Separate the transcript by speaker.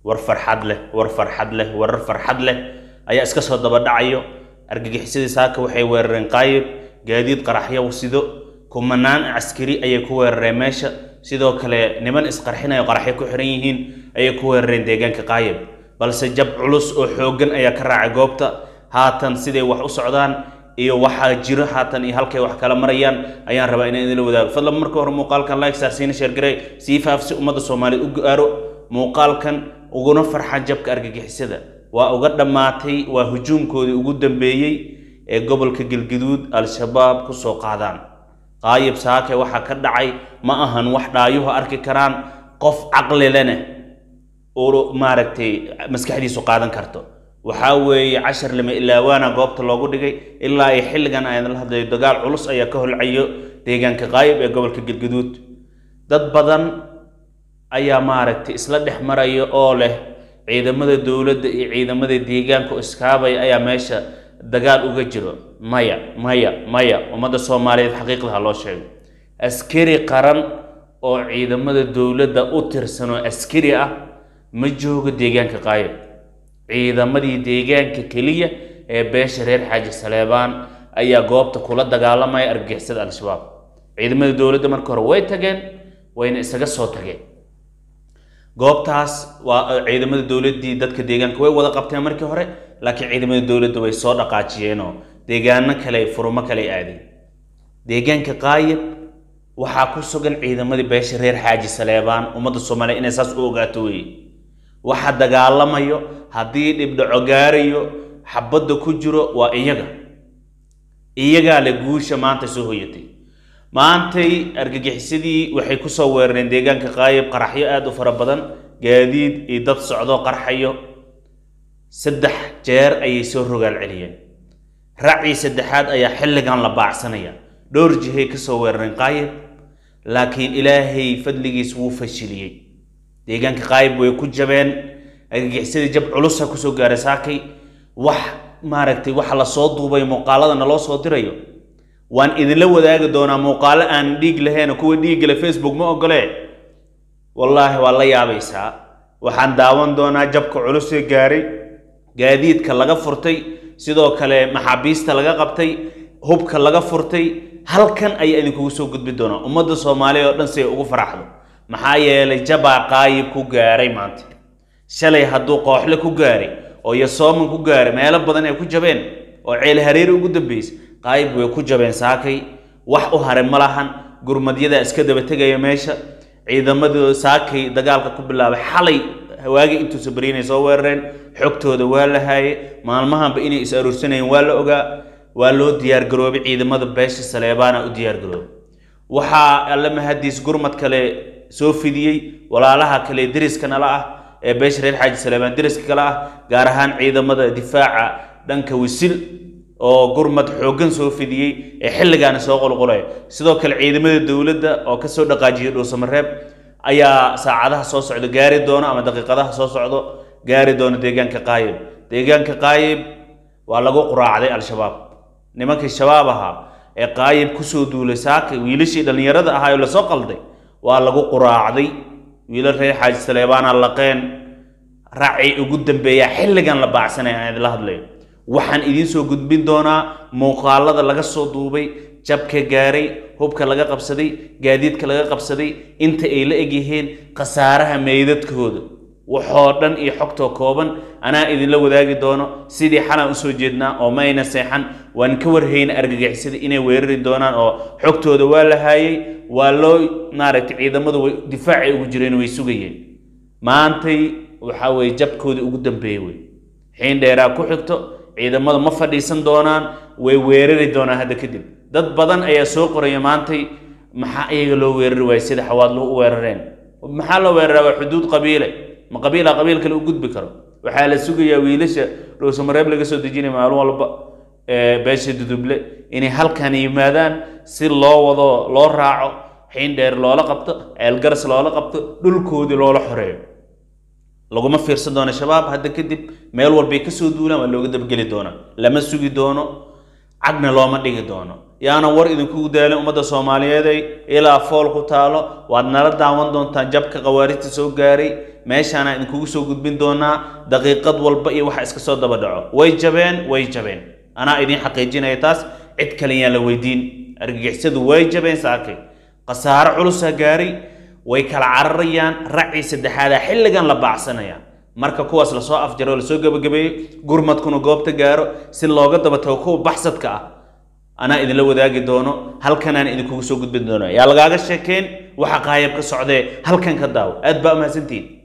Speaker 1: war farxad leh war farxad leh warar farxad leh ayaa iska soo daba dhacayo argagixisadii saaka waxay weerareen qaayib gaadiid qaraxyo sido kumanaan askari ayay ku weerareen meesha sidoo kale niman isqarxinayo qaraxyo ku xiran yihiin ayay ku weerareen deegaanka qaayib balse jab culus oo xooggan ayaa ka raacay goobta haatan siday wax u socdaan iyo waxaa jiro haatan iyo halkay wax kala marayaan ayaan rabaa inaan idinla wadaago fadlan marka hore muuqaalkan like saarsiina sheergarey sii faafsi ummadda soomaaliyeed u gaaro muuqaalkan uguna farxan jabka argagixisada waa uga dhammaatay waa hujuumkoodii ugu dambeeyey ee gobolka galgaduud al-shabaab ku soo qaadaan qaayib saake waxaa ka dhacay ma ahan wax dhaayuhu arki karaan qof caqli lena oo maaragtay maskaxdiisu qaadan karto waxaa weeye cashar lama ilaawaana goobta loogu dhigay ilaa ay xilligan aan la hadlayo dagaal culus ayaa ka holcayo deegaanka qaayib ee gobolka galgaduud dad badan ayaa maaragtay isla dhex maraya oo leh ciidamada dowladda iyo ciidamada deegaanka oo iskaabaya ayaa meesha dagaal uga jiro maya maya maya ummadda soomaaliyeed xaqiiqda ha loo sheego askari qaran oo ciidamada dowladda u tirsan oo askari ah ma joogo deegaanka qaayib ciidamadii deegaanka keliya ee beesha reer xaaji saleebaan ayaa goobta kula dagaalamaya argagixisada al-shabaab ciidamada dowladda marka hore way tageen wayna isaga soo tageen goobtaas waa ciidamada dowladdii dadka deegaanka way wada qabteen markii hore laakiin ciidamada dowladda way soo dhaqaajiyeenoo deegaano kale furumo kale aadeen deegaanka qaayib waxaa ku sugan ciidamadii beesha reer xaaji saleebaan ummadda soomaaliya inay saas u ogaato weeye waxa dagaalamayo haddii dhibdhaco gaarayo xabadda ku jiro waa iyaga iyagaa le guusha maanta soo hoyatay maantay argagixisadii waxay ku soo weerareen deegaanka qaayib qaraxyo aada u fara badan gaadiid iyo dad socdo qarxayo saddex jeer ayay soo rogaal celiyeen racii saddexaad ayaa xilligan la baacsanaya dhowr jihay ka soo weerareen qaayib laakiin ilaahay fadligiis wuu fashiliyey deegaanka qaayib way ku jabeen argagixisadii jab culusa kusoo gaaray saakay wax maaragtay waxa la soo duubay muuqaalada naloo soo dirayo waan idinla wadaagi doonaa muuqaalo aan dhiig lahayn kuwa dhiiggale facebook ma ogolee wallaahi waa la yaabaysaa waxaan daawan doonaa jabka culusee gaaray gaadiidka laga furtay sidoo kale maxaabiista laga qabtay hubka laga furtay halkan ayaa idinkugu soo gudbi doonaa ummadda soomaaliya oo dhan si ay ugu faraxdo maxaa yeelay jabaa qaayib ku gaaray maanta shalay hadduu qooxle ku gaaray oo yasooman ku gaaray meelo badan ay ku jabeen oo ceel hareeri ugu dambeysay qaayib way ku jabeen saakay wax u haray ma lahan gurmadyadaa iska daba tegaya meesha ciidamadu saakay dagaalka ku bilaabay xalay hawaagii intuusa beriinay soo weerareen xogtooda waa la haayay maalmahanba inay is aruursanayeen waa la ogaa waa loo diyaargaroobay ciidamada beesha saleebaana u diyaargaroobay waxaa alle mahadiis gurmad kale soo fidiyey walaalaha kale deriska nala ah ee beesha reer xaaji saleebaan deriska kale ah gaar ahaan ciidamada difaaca dhanka wisil oo gurmad xooggan soo fidiyey ee xilligaana soo qulqulaya sidoo kale ciidamada dowladda oo ka soo dhaqaajiyay dhuusamareeb ayaa saacadaha soo socda gaari doono ama daqiiqadaha soo socdo gaari doono deegaanka qaayib deegaanka qaayib waa lagu quraacday al-shabaab nimankii shabaab ahaa ee qaayib kusoo duulay saakay wiilashii dhallinyarada ahaa oo lasoo qalday waa lagu quraacday wiilal reer xaaji saleebaana laqeen raacii ugu dambeeyaa xilligan la baacsanaya aan idinla hadlayo waxaan idiin soo gudbin doonaa muuqaalada laga soo duubay jabka gaaray hubka laga qabsaday gaadiidka laga qabsaday inta ay la egyihiin khasaaraha meydadkooda waxoo dhan iyo xogtoo kooban anaa idinla wadaagi doono sidii xalaan usoo jeednaa oo mayna seexan waan ka warhayna argagixisada inay weerari doonaan oo xogtooda waa la haayay waa loo maaragtay ciidamadu way difaacay ugu jireen way sugayeen maantay waxaa weeye jabkoodii ugu dambeeyey wey xiin dheeraa ku xigto ciidamadu ma fadhiisan doonaan way weerari doonaan hadda kadib dad badan ayaa soo qoraya maantay maxaa iyaga loo weerari waayey sida xawaadlo u weerareen maxaa loo weeraraa waa xuduud qabiile ma qabiila qabiil kale u gudbi karo waxaa la sugayaa wiilasha dhuusamareeb laga soo dejinaya maalin walba beesha duduble inay halkan yimaadaan si loo wado loo raaco xiin dheer loola qabto ceelgaras loola qabto dhulkoodii loola xoreeyo laguma fiirsan doono shabaab hadda kadib meel walbay kasoo duulaan waa looga dabgeli doonaa lama sugi doono cagna looma dhigi doono yaana war idinkugu daalin ummadda soomaaliyeeday ilaa fool ku taalo waad nala daawan doontaan jabka khawaarijta soo gaaray meeshaanaan idinkugu soo gudbin doonaa daqiiqad walba iyo waxa iska soo daba dhaco way jabeen way jabeen anaa idiin xaqiijinaya taas cid kale yaan la weydiin argagixisadu way jabeen saakay khasaaro culusa gaaray way kala cararayaan racii saddexaadaa xilligan la baacsanaya marka kuwaas lasoo afjaro oo lasoo gebagabeeyo gurmadkuna goobta gaaro si looga daba tago kuwa baxsadka ah anaa idinla wadaagi doono halkanaan idinkugu soo gudbin doono yaa lagaaga sheekeen waxa qaayab ka socdee halkan ka daawo aad baa umahadsantihiin